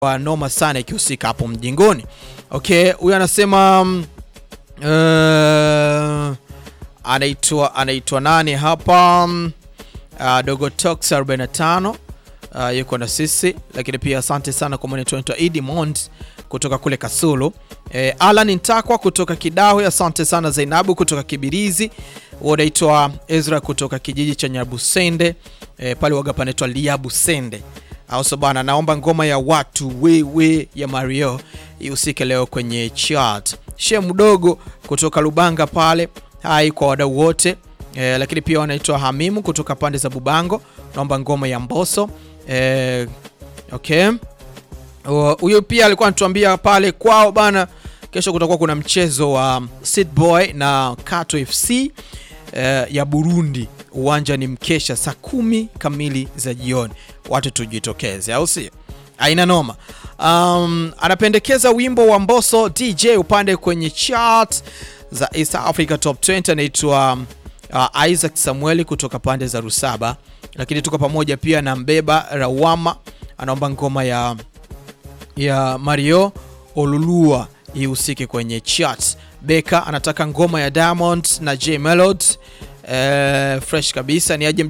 wa noma sana ikihusika hapo mjingoni. Okay, huyu anasema mm, uh, anaitwa anaitwa nani hapa mm, uh, Dogo Tox 45 uh, yuko na sisi, lakini pia asante sana kwa mwanetu anaitwa Idi Mond kutoka kule Kasulu. Eh, Alan Ntakwa kutoka Kidawe, asante sana Zainabu kutoka Kibirizi, unaitwa Ezra kutoka kijiji cha Nyabusende eh, pale waga panaitwa Liabusende auso bana, naomba ngoma ya watu wewe ya Mario ihusike leo kwenye chart. She mdogo kutoka Lubanga pale, hai kwa wadau wote eh, lakini pia wanaitwa Hamimu kutoka pande za Bubango, naomba ngoma ya Mboso eh, okay huyo pia alikuwa anatuambia pale kwao bana, kesho kutakuwa kuna mchezo wa Seed Boy na Kato FC eh, ya Burundi. Uwanja ni mkesha saa kumi kamili za jioni, watu tujitokeze, au si? Aina noma. Um, anapendekeza wimbo wa Mbosso DJ upande kwenye chart za East Africa Top 20 anaitwa uh, Isaac Samueli kutoka pande za Rusaba, lakini tuko pamoja pia na Mbeba Rawama anaomba ngoma ya ya Mario Olulua ihusike kwenye charts. Beka anataka ngoma ya Diamond na J Melody eh, fresh kabisa ni aje